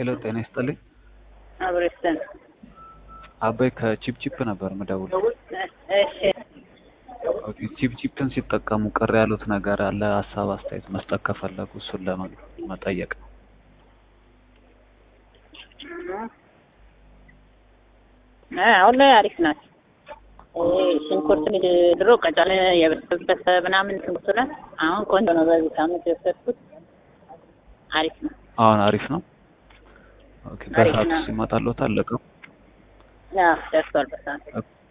ሄሎ ጤና ይስጥልኝ። አብረስተን አባይ ከቺፕቺፕ ነበር ምደውል። እሺ ኦኬ ቺፕቺፕን ሲጠቀሙ ቅር ያሉት ነገር አለ? ሀሳብ አስተያየት መስጠት ከፈለጉ እሱን ለመጠየቅ ነው። አሁን ላይ አሪፍ ናት። ሽንኩርት ድሮ ቀጫለ የበሰበሰ ምናምን ሽንኩርት ናት። አሁን ቆንጆ ነው። በዚህ ሳምንት የወሰድኩት አሪፍ ነው። አሁን አሪፍ ነው። ኦኬ አሪፍ በሰዓቱ ነው። ሲመጣልዎት አለቀው? አዎ ደርሷል። በሰዓት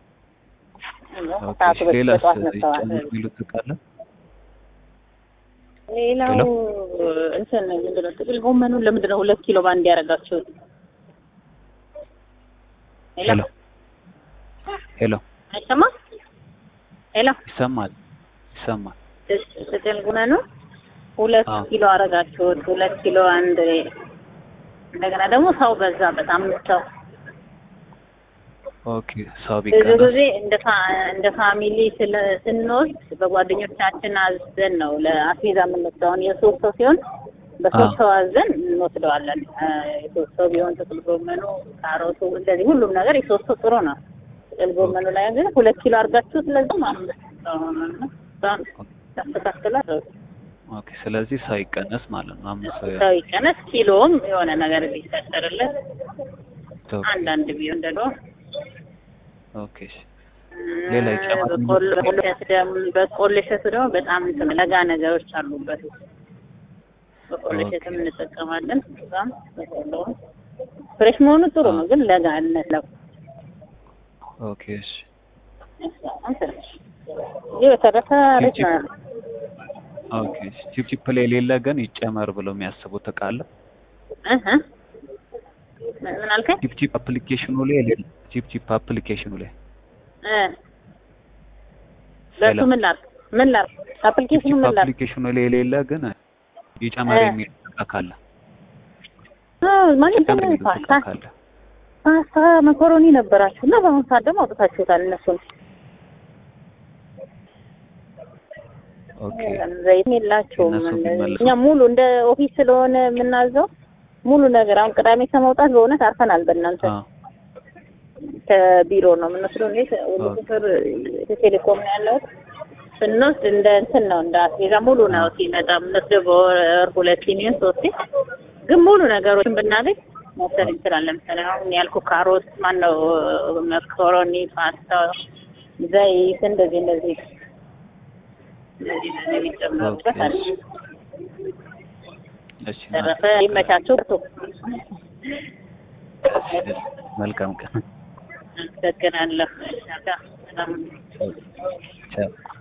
ኦኬ ሰዓቱ እሺ፣ ሌላስ በጠዋት መጥተዋል። ይጨምር የሚሉት ካለ? ሌላው ሄሎ? እንትን ምንድን ነው ጥቅል ጎመኑን ለምንድን ነው ሁለት ኪሎ ባንድ ያደረጋችሁት? ሄሎ ሄሎ፣ አይሰማም? ሄሎ ይሰማል ይሰማል። ጥቅል ጎመኑ ሁለት አዎ። ኪሎ አደረጋችሁት። ሁለት ኪሎ አንድ እንደገና ደግሞ ሰው በዛ በጣም ሰው ኦኬ ሰው ብዙ ቢቀነስ ጊዜ እንደ ፋ- እንደ ፋሚሊ ስለ- ስንወስድ በጓደኞቻችን አዘን ነው ለአስቤዛ የምንወስደው። አሁን የሶስት ሰው ሲሆን በሶስት አዎ። ሰው አዘን እንወስደዋለን። እ፣ የሶስት ሰው ቢሆን ጥቅል ጎመኑ፣ ካሮቱ እንደዚህ ሁሉም ነገር የሶስት ሰው ጥሩ ነው። ጥቅል ጎመኑ ላይ ግን ሁለት ኪሎ አድርጋችሁ ስለዚህ አምስት ሰው ሆነና በጣም ያስተካክላል። ኦኬ ስለዚህ ሰው ይቀነስ ማለት ነው። አምስት ሰው ሰው ይቀነስ፣ ኪሎም የሆነ ነገር ቢፈጠርለት ኦኬ አንዳንድ ቢሆን እንደ ድሮ ኦኬ እሺ። ሌላ ይጨመር በቆሎ እሸቱ ደግሞ በጣም እንትን ለጋ ነገሮች አሉበት። በቆሎ ኦኬ። እሸትም እንጠቀማለን። በጣም በቆሎ ፍሬሽ መሆኑ ጥሩ ነው፣ ግን ለጋነት ነው። ኦኬ እሺ። ይህ በተረፈ አሪፍ ነው። ኦኬ እሺ። ቺፕቺፕ ላይ የሌለ ግን ይጨመር ብለው የሚያስቡት እቃ አለ? እህ ምን ምን አልከኝ? ቺፕቺፕ አፕሊኬሽኑ ላይ የሌለ ቺፕቺፕ አፕሊኬሽኑ ላይ እ በሱ ሄሎ። ምን ላድርግ ምን ላድርግ አፕሊኬሽኑ ቺፕቺፕ ምን ላድርግ? አፕሊኬሽኑ ላይ የሌለ ግን ይጨመር እ። የሚል እቃ ካለ አዎ ማለት ይጨመር ነው የሚሉት እቃ ፓስታ ካለ ፓስታ መኮሮኒ ነበራችሁ እና በአሁኑ ሰዓት ደግሞ አውጥታችሁታል እነሱን ኦኬ ዘይት የላቸውም። እነሱ እንደዚህ ቢመለሱ። እኛ ሙሉ እንደ ኦፊስ ስለሆነ የምናዘው ሙሉ ነገር አሁን ቅዳሜ ከመውጣት በእውነት አርፈናል። በእናንተ አ ከቢሮ ነው የምንወስደው። እኔ ወደ ኦኬ። ቁጥር ቴሌኮም ነው ያለሁት። ስንወስድ እንደ እንትን ነው እንደ አስቤዛ ሙሉ ነው ሲመጣ የምንወስደው በወር ሁለት ሲኒን ሶስት ግን ሙሉ ነገሮችን ብናገኝ መውሰድ እንችላለን። ለምሳሌ አሁን ያልኩ ካሮት፣ ማነው መኮሮኒ፣ ፓስታ፣ ዘይት እንደዚህ እንደዚህ እንደዚህ እንደዚህ የሚጨምሩበት ኦኬ አለ። እሺ። እሺ ተረፈ ይመቻችሁ። መልካም ቀን። አመሰግናለሁ። ሰላም ቻው